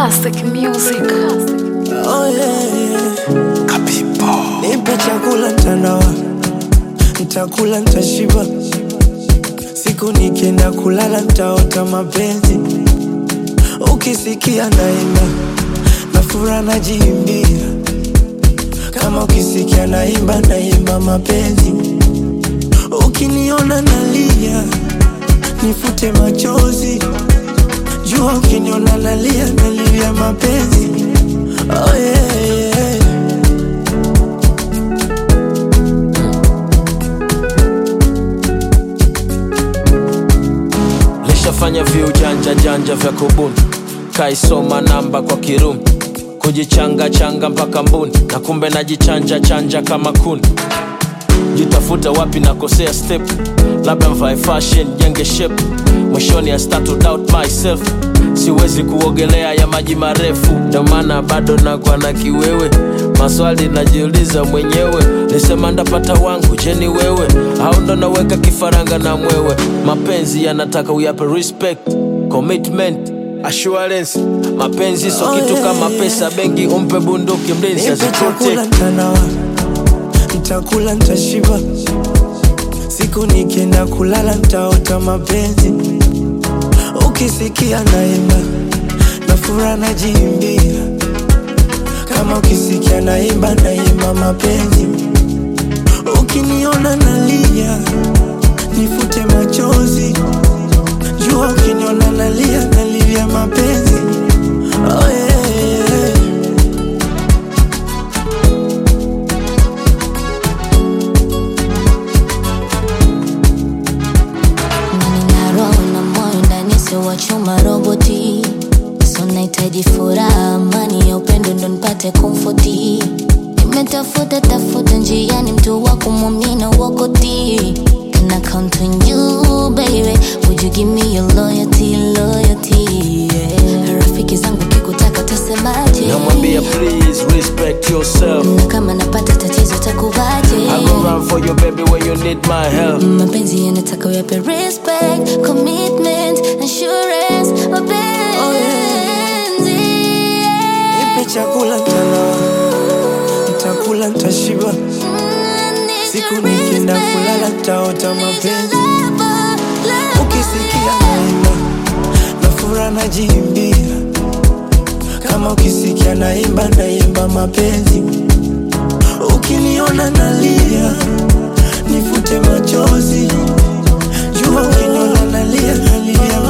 Classic music. Oh, yeah, yeah. Nipe chakula ntanawa, ntakula ntashiba, siku nikienda kulala ntaota mapenzi. Ukisikia naimba na fura najiimbia, kama ukisikia naimba naimba mapenzi. Ukiniona nalia nifute machozi, jua ukiniona nalia nalia mapenzi. Oh, yeah, yeah. lishafanya viujanja janja vya kubuni kaisoma namba kwa kirumi kujichanga changa mpaka mbuni na kumbe najichanja chanja kama kuni jitafuta wapi nakosea step labda mvae fashion jenge shape mwishoni I start to doubt myself siwezi kuogelea ya maji marefu ndio maana bado nakwa na kiwewe maswali najiuliza mwenyewe nisema ndapata wangu je ni wewe au ndo naweka kifaranga na mwewe mapenzi yanataka uyape respect commitment assurance mapenzi so Oh, kitu yeah, kama yeah. pesa benki umpe bunduki mlinzi Nipe chakula asiprotect ntanawa, ntakula ntashiba, siku nikienda kulala ntaota mapenzi. Ukisikia naimba na fura najiimbia, kama ukisikia naimba naimba mapenzi. Ukiniona nalia nifute machozi, jua ukiniona nalia nalia mapenzi. Oh, yeah, yeah. na nina roho na moyo ndani sio wa chuma roboti so nahitaji furaha amani ya upendo ndo nipate komfoti nimetafuta tafuta njiani mtu wa kumwamina wakoti Can I count on you, baby? Would you give me your loyalty, loyalty? Yeah. Rafiki zangu kikutaka tasemaje? namwambia please respect yourself Na kama napata tatizo takuvaje? I go run for you baby when you need my help mapenzi yanataka uyape respect commitment assurance mapenzi Nipe chakula ntanawa, ntakula ntashiba, siku nikienda kulala ntaota mapenzi. Ukisikia naimba na fura najiimbia, kama ukisikia naimba naimba mapenzi. Ukiniona nalia nifute machozi, jua ukiniona nalia nalia